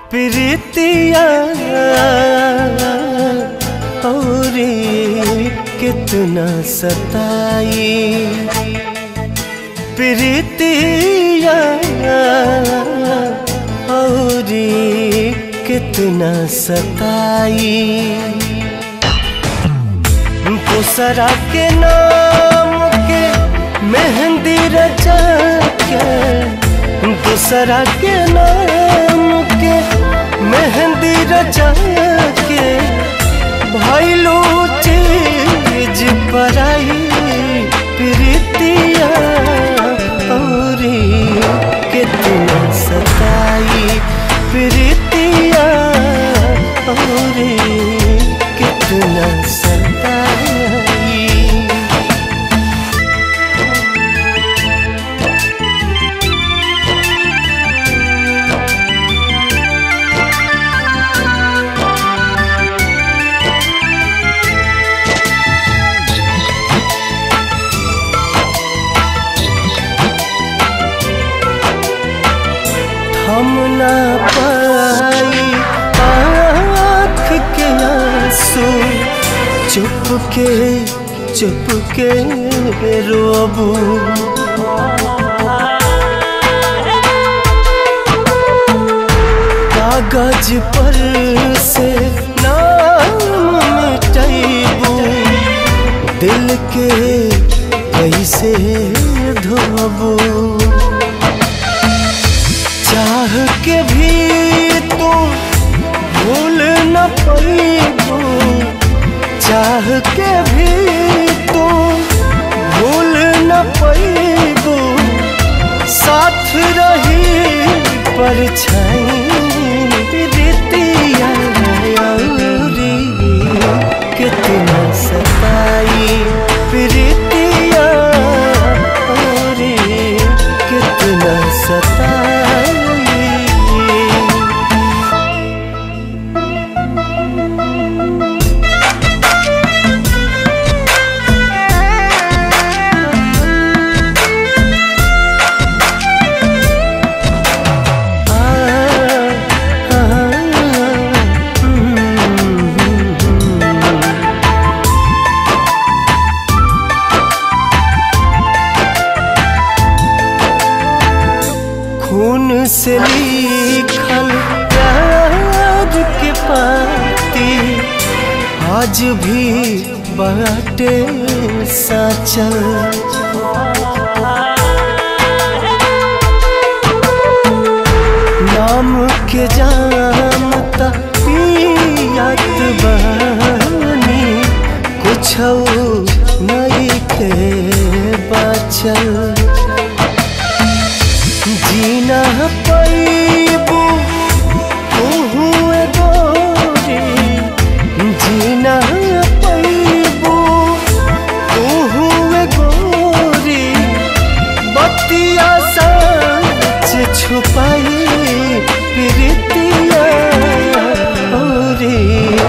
प्रीतिया और कितना सताई प्रीतिया और कितना सताई दूसरा के नाम के मेहंदी रचा के दूसरा के नाम के मेहंदी रचा के भैलू चीज पराई प्रीतिया और कितना सताई प्रीतिया और कितना सताई हम ना पाई आँख के आंसू चुप के चुप के रोबू कागज पर से नाम मिटैबू दिल के कैसे धोबू चाह के भी तू भूल न पैबू चाह के भी तू भूल न पैबू साथ रही परछाई रीतिया अउरी कितना सताई प्रीतिया और कितना सताई खून से लिखल प्यार के पाती आज भी बाटे साचल नाम के जानता पियात बानी कुछ नहीं के बचल जीना पैबू तू गोरी जीना पैबू तू गोरी बतिया सच छुपाई प्रीतिया और